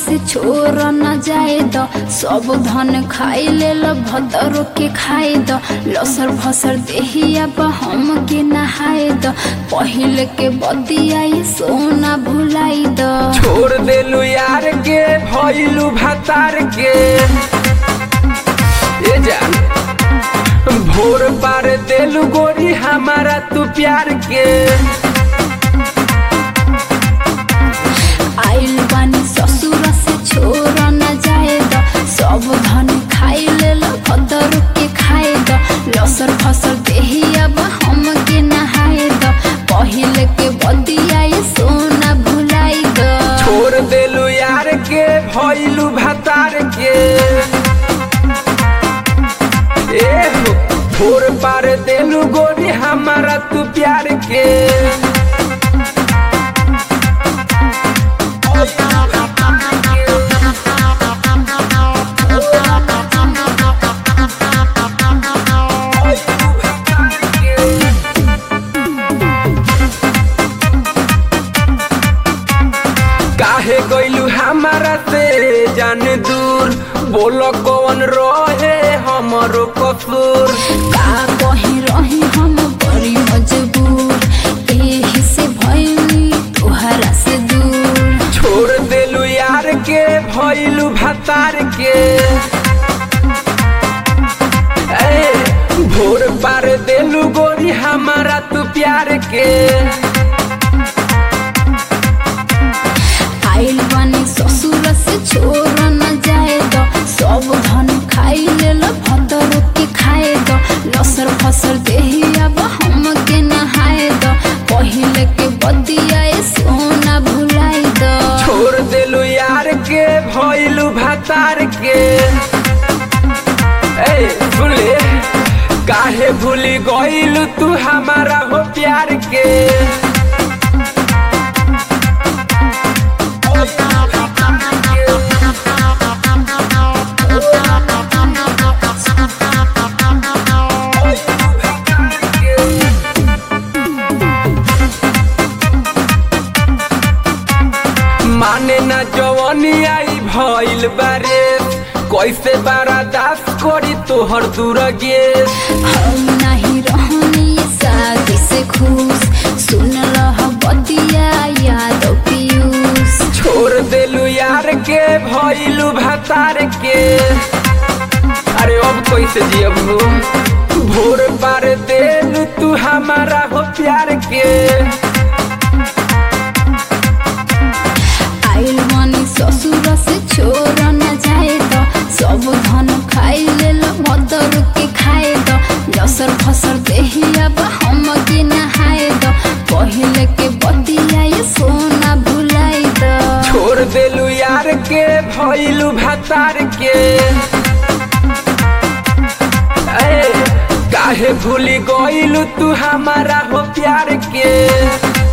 से छोड़ न जाए द सब धन खाई ले ल भदर के खाए द लसर भसर देहिया हम के नहाए द पहले के बदिया ये सोना भुलाई द छोड़ देलू यार के भइलू भतार के ए जान भोर पार देलू गोरी हमारा तू प्यार के आइल बानी ससुर से छोड़ न जाए द सब धन खाई ले ल भदर के खाए द लसर फसर देहिया हम के नहाए द पहले के बदिया ये सोना भुलाई द छोड़ देलू यार के भइलू भतार के ए हो भोर पार देलू गोरी हमारा तू प्यार के काहे गइलू हमारा से जान दूर बोलो कौन रहे हमरो कसूर का कहीं रही हम बड़ी मजबूर एही से भइली तुहरा से दूर छोड़ देलू यार के भइलू भतार के ए, भोर पार देलू गोरी हमारा तू प्यार के आइल बानी ससुर से छोड़ न जाए द सब धन खाई ले ल भदर के खाए द लसर फसर देहिया हम के नहाए द पहले के बदिया ये सोना भुलाई द छोड़ देलू यार के भइलू भतार के ए सुन ले काहे भूली गइलू तू हमारा हो प्यार के माने ना जवानी आई भइल बारे कैसे बारा दास करी तोहर दूर गेस हम नहीं रहनी शादी से खुश सुन रह बदिया याद पीयूष छोड़ देलू यार के भइलू भतार के अरे अब कैसे जियब हो भोर पार देलू तू हमारा हो प्यार के आइल मनी ससुर से छोड़ न जाए द सब धन खाई ले ल मदर के खाए द लसर फसर देहिया हम के नहाए द पहले के बदिया ये सोना भुलाई द छोड़ देलू यार के भइलू भतार के ए, काहे भूली गइलू तू हमारा हो प्यार के